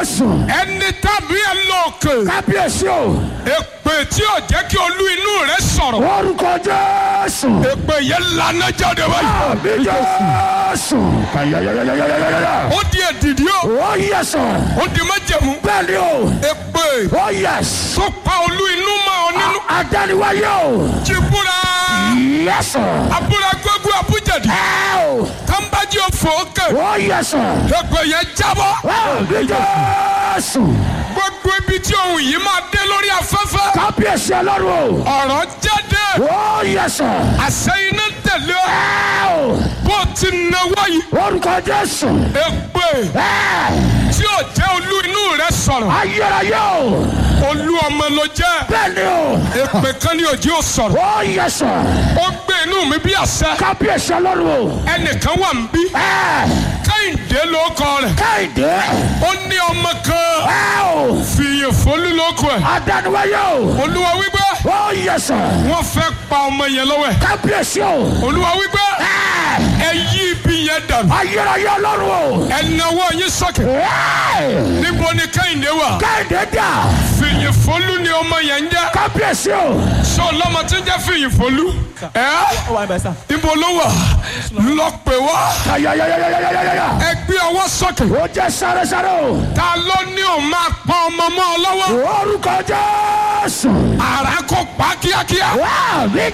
jésù ẹni tàbí ẹ lóòkè kábíyèsí o èpè tí ò jẹ́ kí olú inú rẹ sọ̀rọ̀ orúkọ jésù èpè yẹn lànà jáde báyìí àmì jésù kàyàyàyàyàyàyà ó di èdìdí o ó yẹ sọ ó di májẹ̀mú bẹ́ẹ̀ ni o èpè ó yẹ tó pa olú inú mọ́ ọ nínú adániwáyé o jìbúra yẹ sọ abúlé gbogbo abújẹ̀dì ẹ o tàǹbàjì òfò òkè ó yẹ sọ èpè yẹn jábọ́ àmì jésù gbogbo ibi tí ohun yìí máa dé lórí afẹ́fẹ́ kábíyèsí ọlọ́run ọ̀rọ̀ jáde o ó yẹ sọ àṣẹ iná tẹ̀lé ọ ẹ o bó ti náwó yìí orúkọ jésù èpè ẹ tí ò jẹ́ olú inú rẹ sọ̀rọ̀ ayérayé o olú ọmọ ló jẹ́ bẹ́ẹ̀ ni o èpè kan ní òjì ò sọ̀rọ̀ ó yẹ sọ ó gbé inú mi bí àṣẹ kábíyèsí ọlọ́run o ẹnìkan wà ń bí ẹ kẹ́hìndé ló kọ rẹ̀ káyìndé ó ní ọmọ kan ẹ o fìyìn fólú ló kọ ẹ̀ adániwáyé o olúwa wípé ó yẹ sọ wọ́n fẹ́ pa ọmọ yẹn lọ́wọ́ ẹ̀ kábíyèsí o olúwa wípé ẹ ẹ yí ibi yẹn dànù ayérayé ọlọ́run o ẹ náwó yín sókè ẹ níbo ni kẹ́hìndé wà káyìndé dà fìyìn fólú ni ọmọ yẹn ń jẹ́ kábíyèsí o sọ lọ́mọ tí ń jẹ́ fìyìn fólú ẹ́ ó wà ń bẹ̀ sà. níbo ló wà lọ pè wá kàyàyàyàyàyàyà ẹ gbé ọwọ́ sókè ó jẹ sáré-sáré o ta ló ní òun máa pa ọmọ mọ́ ọ lọ́wọ́ orúkọ jésù àrà kò pa kíákíá wá mi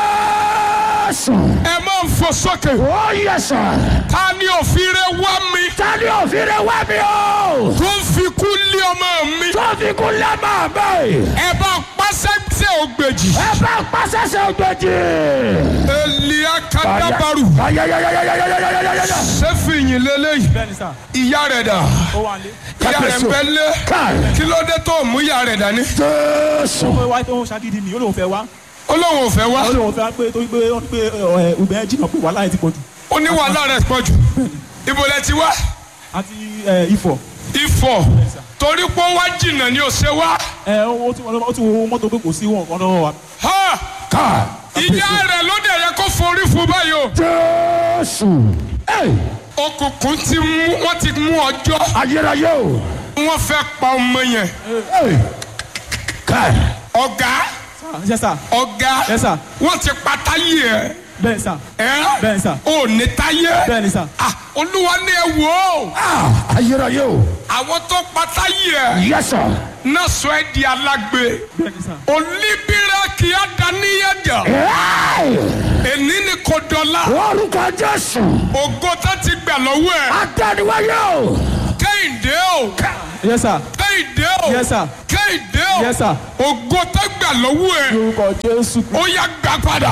jésù ẹ máa ń fò sókè ó yẹ sọ ta ni òfin rẹ wá mi tani òfin rẹ wá mi o tó ń fi kú lé ọmọ mi tó fi kú lẹ́mọ̀ mi ẹ bá pàṣẹ tẹ ògbèjì ẹ bá pàṣẹṣẹ ògbèjì. elia kadabaru kàyàyàyàyàyàyàyàyà sẹfìyìn lélẹyìí bẹ́ẹ̀ ni sà. ìyá rẹ dà ó wà ní. ìyá rẹ ń bẹ lé káì kí ló dé tó mú ìyá rẹ dání jésù ó wá tó ń ṣàgídí ni ó lóun fẹ́ wá. ó lóun ò fẹ́ wá ó lóun fẹ́ pé torí pé ó ní pé ẹ, obìnrin jìnnà pé wàhálà yẹn ti pọ̀ jù. ó ní wàhálà rẹ pọ̀ jù ibo lẹ ti wá àti ẹ, ifọ̀. ifọ̀ torí pé ó wá jìnnà ni ò ṣe wá ẹ ó tún ó tún wo mọ́tò pé kò sí wọn kan lọ́wọ́ wa. ha káì ìyá rẹ ló dẹ̀ yẹ kó forí fún báyìí o jésù ẹ òkùnkùn ti mú wọ́n ti mú ọjọ́ ayérayé o wọ́n fẹ́ pa ọmọ yẹn ẹ káì ọ̀gá ṣe sà. ọ̀gá Yes, sir. wọ́n ti pa táyé ẹ̀ bẹ́ẹ̀ sà. ẹ́ Bẹ́ẹ̀, sir. ò ní táyé bẹ́ẹ̀ ni sà. Ah, olúwa ní ẹ wò ó ah ayérayé o àwọn tó pa táyé ẹ̀ yẹsọ náà sọ ẹ́ di alágbe bẹ́ẹ̀ ni sà. olíbírà kì í dáníyàjà ẹ èní ni kò dọ̀la orúkọ jésù ògo tó ti gbà lọ́wọ́ ẹ̀ adániwáyé o kẹ́hìndé o yes sir. kẹ́hìndé o yes sir. kẹ́hìndé o yes sir. ògo tó gbà lọ́wọ́ ẹ̀ orúkọ jésù. ó yá gbà padà.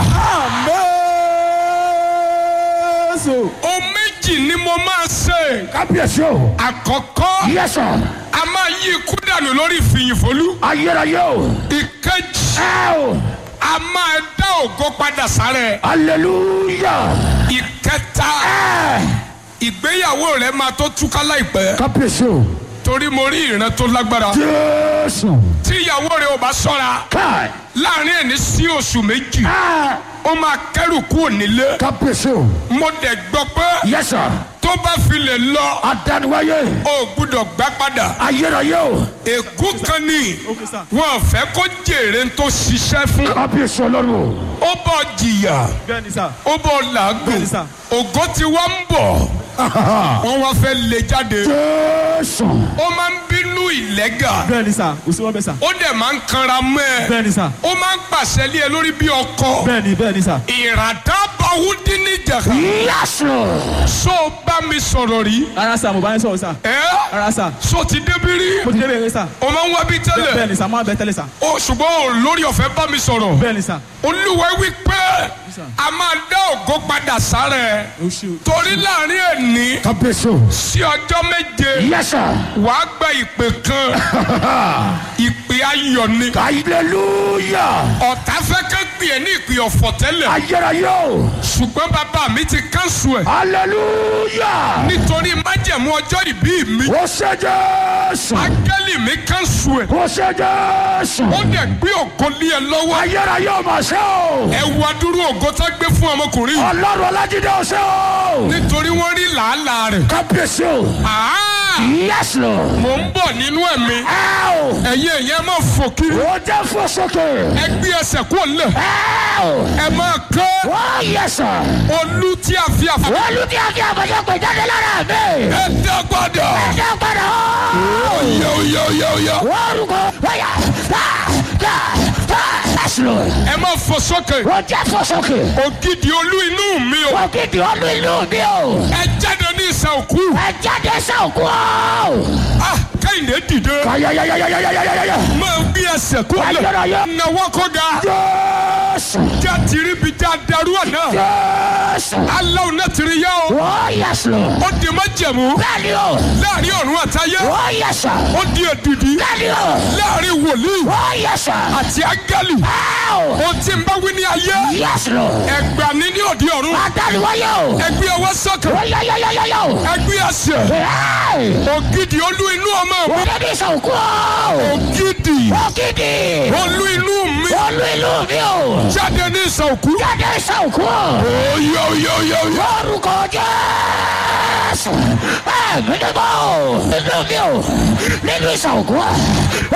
jésù. o méjì ni mo máa ṣe kábíyèsí o àkọ́kọ́ yẹsọ a máa yí ikú dànù lórí ìfìyìnfolú ayérayé o ìkejì ẹ o a máa dá ògo padà sára ẹ̀ hallelujah ìkẹta ẹ ìgbéyàwó rẹ máa tó túká láìpẹ́ kábíyèsí o torí mo rí ìran tó lágbára jésù tí ìyàwó rẹ ò bá ṣọ́ra káì láàrin ẹni sí oṣù méjì ẹ ó máa kẹ́rù kúrò nílé kábíyèsí o mo dẹ̀ gbọ́ pé yẹsọ tó bá fi lè lọ adániwáyé ó gbúdọ̀ gbá padà ayérayé o ègún kan ní ok sir. wọn fẹ́ kó jèrè tó ṣiṣẹ́ fún kábíyèsí ọlọ́run o ó bọ̀ jìyà bẹ́ẹ̀ ni sà. ó bọ̀ làágùn Bẹ́ẹ̀ni sà. ògo tí wọ́n ń bọ̀ wọ́n wá fẹ́ lè jáde jésù ó máa ń bínú ìlẹ́gà bẹ́ẹ̀ ni sà. kò sí wọn bẹ́ẹ̀ sà. ó dẹ̀ máa ń kanra mọ́ ẹ bẹ́ẹ̀ ni sà. ó máa ń pàṣẹ lé ẹ lórí bí ọkọ bẹ́ẹ̀ ni bẹ́ẹ̀ ni sà. ìràdá báwúdí níjàkà yẹsọ so bá mi sọ̀rọ̀ rí rárá sà mo bá yín sọ̀rọ̀ sà. ẹ́ rárá sà. so ti débi rí mo ti dé bẹ́ẹ̀ sà. o máa ń wá bí bẹ́ẹ̀ tẹ́lẹ̀ ni sà máa bẹ tẹ́lẹ̀ sà. o ṣùgbọ́n o lórí ọ̀fẹ́ bá mi sọ̀rọ̀ bẹ́ẹ̀ ni sà. olúwa wí pé a máa dá ògo padà sára ẹ o ṣe o. torí láàrin ẹni kábíyèsí o sí ọjọ́ méje yẹsọ wàá gba ìpè kan ìpè ayọ̀ ni hallelujah ọ̀tá fẹ́ ká pè é ní ìpè ọ̀fọ̀ tẹ́lẹ̀ ayérayé o ṣùgbọ́n bàbá mi ti kánṣu ẹ̀ hallelujah nítorí májẹ̀mú ọjọ́ ìbí mi o ṣe jésù áńgẹ́lì mi kánṣu ẹ̀ o ṣe jésù ó dẹ̀ gbé ògo lé ẹ lọ́wọ́ ayérayé o mà ṣe o ẹ wá dúró ògo tá gbé fún ọmọkùnrin yìí ọlọ́run ọlájídé o ṣe o nítorí wọ́n rí làálàá rẹ̀ kábíyèsí o àá Yes, Lord. mò ń bọ̀ nínú ẹ̀mí Ow. ẹ̀yin èèyàn máa fò kiri Ó jẹ́ fún sókè. ẹ gbé ẹsẹ̀ kúrò nílẹ̀ Ow. ẹ máa kọ́ Oh, yes, sir. olú tí a fi àfọ. Olùdí àti àbọ̀dé pè jáde lára mi. ẹ dá padà. Ẹ̀jẹ̀ padà. oyè oyè oyè oyè. Orúkọ wáyà. Yes, Lord. ẹ máa fò sókè. Ó jẹ́ fún sókè. ògidì olú inú mi o. Ògidì olú ìlú mi o. ẹ jáde ní ìsà òkú. Ẹ jáde sọ̀kú o. ah kẹ́hìndé dìde. Kayayayayayayayaya. máa gbé ẹsẹ̀ kúrò Ayérayé. nílẹ̀. nàwọ́ kó ga. Jésù. já tìrí bi já darú àná. Jésù. aláwọ̀ náà tìrí yá o. Oh, yes, Lord. ó di má jẹ̀mú. Bẹ́ẹ̀ni o. láàrin ọ̀run àtayé. Oh, yes, sir. ó di èdìdì. Bẹ́ẹ̀ni o. láàrin wòlíì Oh, yes, sir. àti áńgẹ́lì. Ow. ohun tí ń bá wí ní ayé. Yes, Lord. ẹgbà ní ní òde ọ̀run. Adániwáyé o. ẹgbẹ́ ọwọ́ sókè. Oh, yayayayaya o. ẹgbẹ́ ẹsẹ̀. Hey. ògidì olú inú ọmọ mi. Ògidì sọ̀kú o. ògidì Ògidì. olú inú mi. Olú ìlú mi o. jáde ní ìsànkú. Jáde sọ̀kú o. oyè oyè oyè oyè. Orúkọ Jésù. Ẹ̀mí ni mo. Nínú mi o. Nínú ìsọ̀kú.